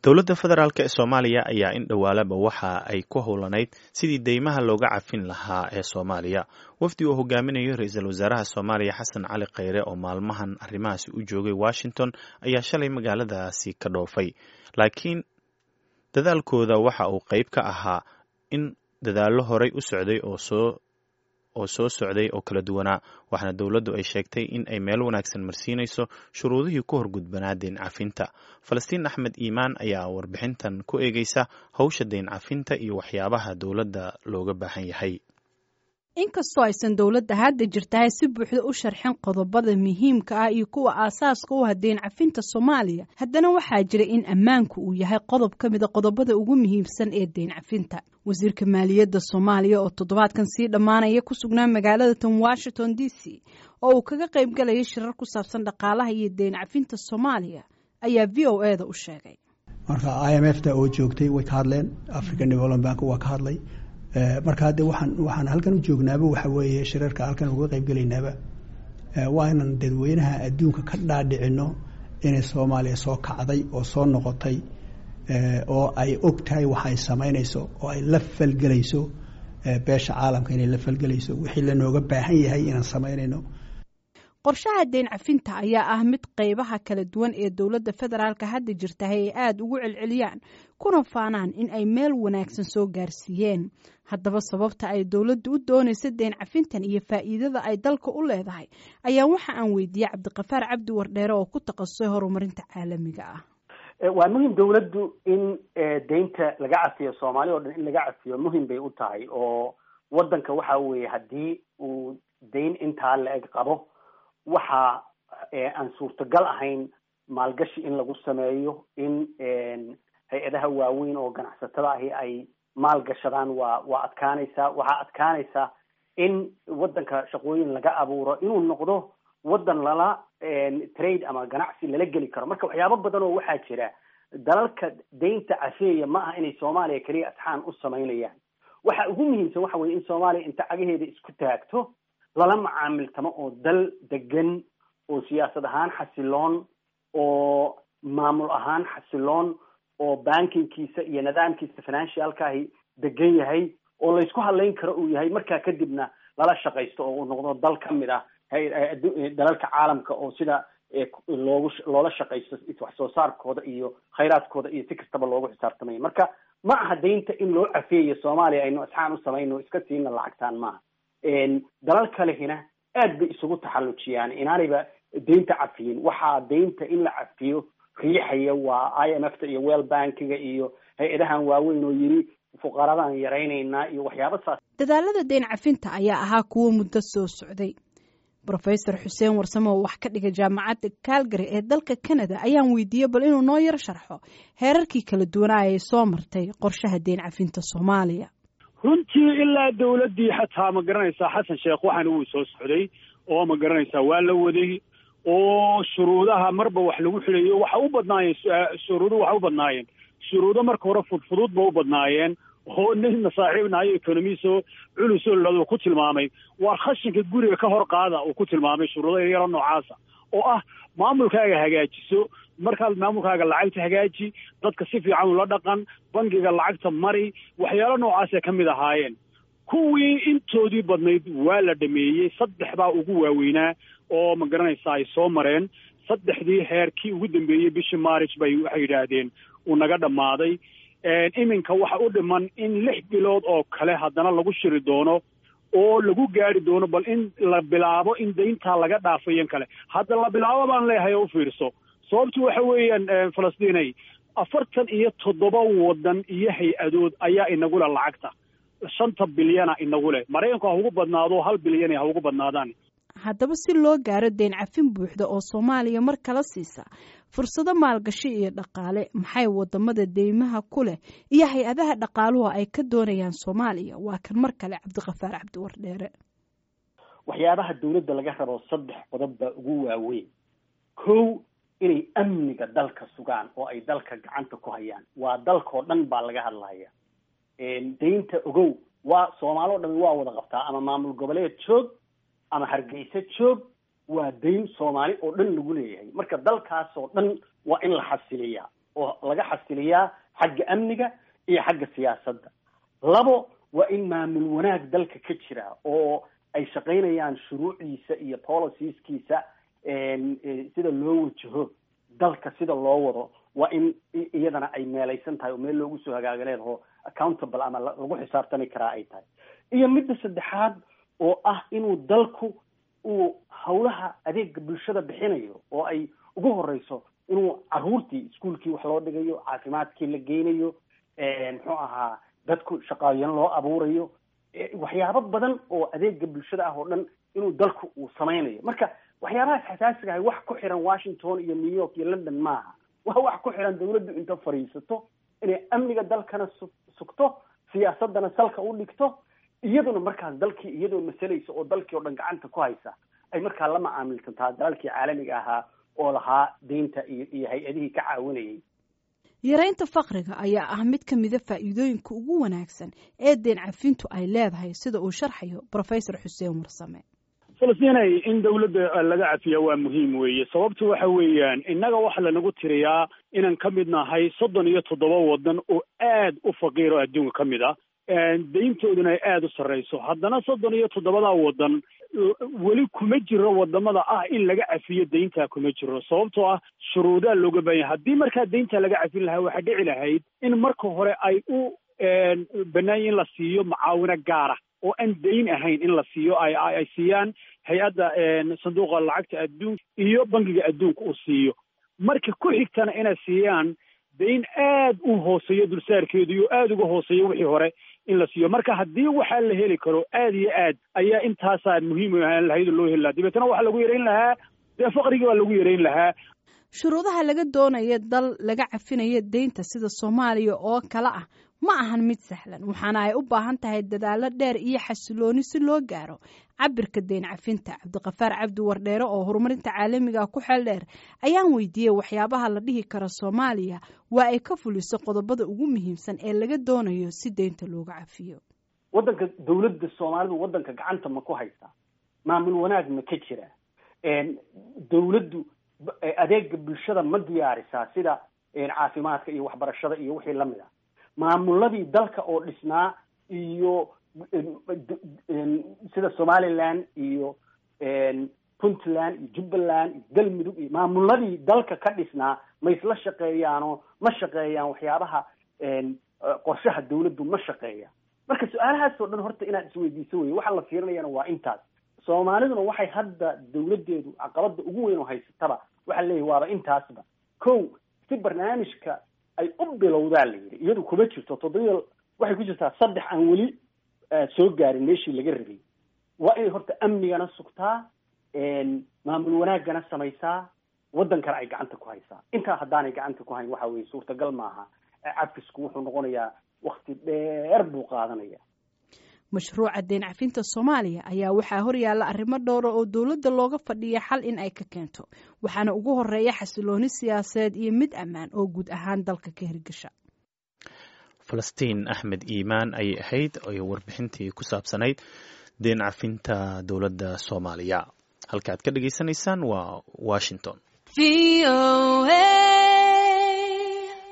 dowladda federaalk ee soomaaliya ayaa in dhowaalaba waxa ay ku howlanayd sidii deymaha looga cafin lahaa ee soomaaliya wafdi uu hogaaminayo ra-iisul wasaaraha soomaaliya xasan cali kheyre oo maalmahan arrimahaasi u joogay washington ayaa shalay magaaladaasi ka dhoofay laakiin dadaalkooda waxa uu qeyb ka ahaa in dadaallo horey u socday oo soo oo soo socday oo kala duwanaa waxaana dowladdu ay sheegtay in ay meel wanaagsan marsiinayso shuruudihii ku horgudbanaa deyn cafinta falastiin axmed iimaan ayaa warbixintan ku eegeysa howsha deyn cafinta iyo waxyaabaha dowladda looga baahan yahay inkastoo aysan dowladda hadda jirtahay si buuxda u sharxin qodobada muhiimka ah iyo kuwa aasaaska u ah deyn cafinta soomaaliya haddana waxaa jira in ammaanku uu yahay qodob ka mida qodobada ugu muhiimsan ee deyn cafinta wasiirka maaliyadda soomaaliya oo toddobaadkan sii dhammaanaya ku sugnaa magaalada tan washington d c oo uu kaga qayb galaya shirar ku saabsan dhaqaalaha iyo deyn cafinta soomaaliya ayaa v o e da u sheegay marka i m f ta oo joogtay way ka hadleen african development bank waa ka hadlay marka hadde waxaan waxaan halkan u joognaaba waxa weeye shirarka halkan uga qayb gelaynaaba waa inan dadweynaha adduunka ka dhaadhicino inay soomaaliya soo kacday oo soo noqotay oo ay og tahay waxa ay samaynayso oo ay la falgelayso beesha caalamka inay la falgelayso wixii lanooga baahan yahay inaan samaynayno qorshaha deyn cafinta ayaa ah mid qeybaha kala duwan ee dowladda federaalka hadda jirtahay ay aada ugu celceliyaan kuna faanaan in ay meel wanaagsan soo gaarsiiyeen haddaba sababta ay dowladdu u doonaysa deyn cafintan iyo faa'iidada ay dalka u leedahay ayaa waxa aan weydiiyey cabdiqafaar cabdi wardheere oo ku takhasusay horumarinta caalamiga ah waa muhim dowladdu in deynta laga cafiyo soomaaliya o dhan in laga cafiyo muhim bay u tahay oo waddanka waxa weeye haddii uu deyn intaa la-eg qabo waxa aan suurtagal ahayn maalgashi in lagu sameeyo in hay-adaha waaweyn oo ganacsatada ahi ay maalgashadaan waa waa adkaanaysaa waxaa adkaanaysaa in waddanka shaqooyin laga abuuro inuu noqdo waddan lala trade ama ganacsi lala geli karo marka waxyaabo badan oo waxaa jira dalalka deynta cafeeya ma aha inay soomaaliya keliya asxaan u samaynayaan waxa ugu muhiimsan waxa weye in soomaaliya inta cagaheeda isku taagto lala macaamiltamo oo dal degan oo siyaasad ahaan xasiloon oo maamul ahaan xasiloon oo bankingkiisa iyo nidaamkiisa financialkaahi degan yahay oo laysku hadlayn karo uu yahay markaa kadibna lala shaqaysto oo uu noqdo dal ka mid ah dalalka caalamka oo sida loogu loola shaqaysto wax soo saarkooda iyo khayraadkooda iyo si kastaba loogu xisaabtamaya marka ma aha deynta in loo cafeeyo soomaaliya aynu asxaan u samayno iska siina lacagtaan maaha dalal kalehina aad bay isugu taxallujiyaan inaanayba deynta cafiyin waxaa deynta in la cafiyo riixaya waa i m f ta iyo well bankiga iyo hay-adahan waaweyn oo yiri fuqaradaan yaraynaynaa iyo waxyaaba saas dadaalada deyn cafinta ayaa ahaa kuwo muddo soo socday rofesor xuseen warsame oo wax ka dhiga jaamacadda calgary ee dalka canada ayaan weydiiyey bal inuu noo yar sharxo heerarkii kala duwanaa ay soo martay qorshaha deyn cafinta soomaaliya runtii ilaa dawladdii xataa ma garanaysaa xasan sheekh waxaana wuu soo socday oo ma garanaysaa waa la waday oo shuruudaha marba wax lagu xilayo waxa u badnaayeen shuruudu waxa u badnaayeen shuruudo marka hore fudfudud ba u badnaayeen oo nin saaxiibnahayo economiso culusoo laduu ku tilmaamay waa khashinka guriga ka hor qaada uu ku tilmaamay shuruudo yaro noocaasa oo ah maamulkaaga hagaajiso markaad maamulkaaga lacagta hagaaji dadka si fiican ula dhaqan bangiga lacagta mari waxyaalo noocaasay ka mid ahaayeen kuwii intoodii badnayd waa la dhameeyey saddex baa ugu waaweynaa oo ma garanaysaa ay soo mareen saddexdii heerkii ugu dambeeyey bishii maaric bay waxay yidhaahdeen uu naga dhammaaday iminka waxa u dhiman in lix bilood oo kale haddana lagu shiri doono oo lagu gaari doono bal in la bilaabo in dayntaa laga dhaafayan kale hadda la bilaabo baan leeyahay oo u fiirso sababtu waxa weeyaan falastiinay afartan iyo toddoba waddan iyo hay-adood ayaa inagule lacagta shanta bilyana inagu leh maraykanku ha ugu badnaado hal bilyana ha ugu badnaadaan haddaba si loo gaaro deyn cafin buuxda oo soomaaliya mar kala siisa fursado maalgashi iyo dhaqaale maxay wadamada deymaha ku leh iyo hay-adaha dhaqaaluhu ay ka doonayaan soomaaliya waa kan mar kale cabdiqafaar cabdiwardheere waxyaabaha dawladda laga rabo saddex qodob baa ugu waaweyn kow inay amniga dalka sugaan oo ay dalka gacanta ku hayaan waa dalkao dhan baa laga hadlaya deynta ogow waa soomaali o dhami waa wada qabtaa ama maamul goboleed joog ama hargeysa joog waa dayn soomaali oo dhan lagu leeyahay marka dalkaas oo dhan waa in la xasiliyaa oo laga xasiliyaa xagga amniga iyo xagga siyaasadda labo waa in maamul wanaag dalka ka jira oo ay shaqaynayaan shuruucdiisa iyo policieskiisa sida loo wajaho dalka sida loo wado waa in iyadana ay meelaysan tahay oo meel loogu soo hagaagaleed oo accountable ama lagu xisaabtami karaa ay tahay iyo midda saddexaad oo ah inuu dalku uu hawlaha adeega bulshada bixinayo oo ay ugu horeyso inuu caruurtii iskuolkii wax loo dhigayo caafimaadkii la geynayo muxuu ahaa dadku shaqaayan loo abuurayo waxyaabo badan oo adeega bulshada ah oo dhan inuu dalku uu samaynayo marka waxyaabahaas xasaasiga ahay wax ku xiran washington iyo new york iyo london maaha waa wax ku xiran dawladdu inta fadhiisato inay amniga dalkana su sugto siyaasadana salka u dhigto iyaduna markaas dalkii iyadoo masalaysa oo dalkii oo dhan gacanta ku haysa ay markaa la macaamilsantaa dalalkii caalamiga ahaa oo lahaa deynta iyo iyo hay-adihii ka caawinayay yaraynta fakriga ayaa ah mid ka mida faa'iidooyinka ugu wanaagsan ee deen cafintu ay leedahay sida uu sharxayo professor xuseen warsame falastinay in dawladda laga cafiya waa muhiim weeye sababtu waxa weeyaan innaga waxa lanagu tiriyaa inaan ka mid nahay soddon iyo toddoba waddan oo aad u faqiir oo adduunka ka mid ah deyntooduna ay aada u sarreyso haddana soddon iyo toddobadaa waddan weli kuma jiro wadamada ah in laga cafiyo deyntaa kuma jiro sababtoo ah shuruudaa looga baahanya haddii markaa deyntaa laga cafin lahaa waxaa dhici lahayd in marka hore ay u banaanya in la siiyo macaawino gaara oo aan deyn ahayn in la siiyo ay ay siiyaan hay-adda sanduuqa lacagta adduunka iyo bankiga adduunka uu siiyo marka ku xigtana inay siiyaan deyn aad u hooseeyo dulsaarkeedu iyo aada uga hooseeyo wixii hore in la siiyo marka haddii waxaa la heli karo aad iyo aad ayaa intaasaa muhiim ahaan lahayd oo loo heli lahaa dabeetana waxaa lagu yarayn lahaa dee faqrigii baa lagu yarayn lahaa shuruudaha laga doonayo dal laga cafinayo deynta sida soomaaliya oo kale ah ma ahan mid sahlan waxaana ay u baahan tahay dadaalo dheer iyo xasilooni si loo gaaro cabirka deyn cafinta cabdiqafaar cabdi wardheere oo horumarinta caalamiga ku xeel dheer ayaan weydiiyey waxyaabaha la dhihi karo soomaaliya waa ay ka fuliso qodobada ugu muhiimsan ee laga doonayo si deynta looga cafiyo waddanka dawladda soomaalidu waddanka gacanta ma ku haysaa maamul wanaag ma ka jira dawladdu adeega bulshada ma diyaarisaa sida caafimaadka iyo waxbarashada iyo wixii lamid ah maamuladii dalka oo dhisnaa iyo sida somaliland iyo puntland iyo jubbaland iyo galmudug iyo maamuladii dalka ka dhisnaa ma isla shaqeeyaanoo ma shaqeeyaan waxyaabaha qorshaha dawladdu ma shaqeeya marka su-aalahaas oo dhan horta inaad isweydiiso weye waxaa la fiirinayana waa intaas soomaaliduna waxay hadda dawladdeedu caqabada ugu weyn oo haysataba waxaa leeyahy waaba intaasba ko si barnaamijka ay u bilowdaa la yidhi iyadu kuma jirto toddobiya waxay ku jirtaa saddex aan weli soo gaarin meeshii laga rabay waa inay horta amnigana sugtaa maamul wanaagana samaysaa waddankana ay gacanta ku haysaa intaa haddaanay gacanta ku hayn waxa weye suurtagal maaha cafisku wuxuu noqonayaa wakti dheer buu qaadanaya mashruuca deen cafinta soomaaliya ayaa waxaa horyaalla arrimo dhowra oo dowladda looga fadhiya xal in ay ka keento waxaana ugu horeeya xasilooni siyaasadeed iyo mid ammaan oo guud ahaan dalka ka hirgasha falastiin axmed iimaan ayay ahayd oo warbixintii ku saabsanayd deen cafinta dowladda soomaaliya halka aad ka dhagaysanaysaan waa washington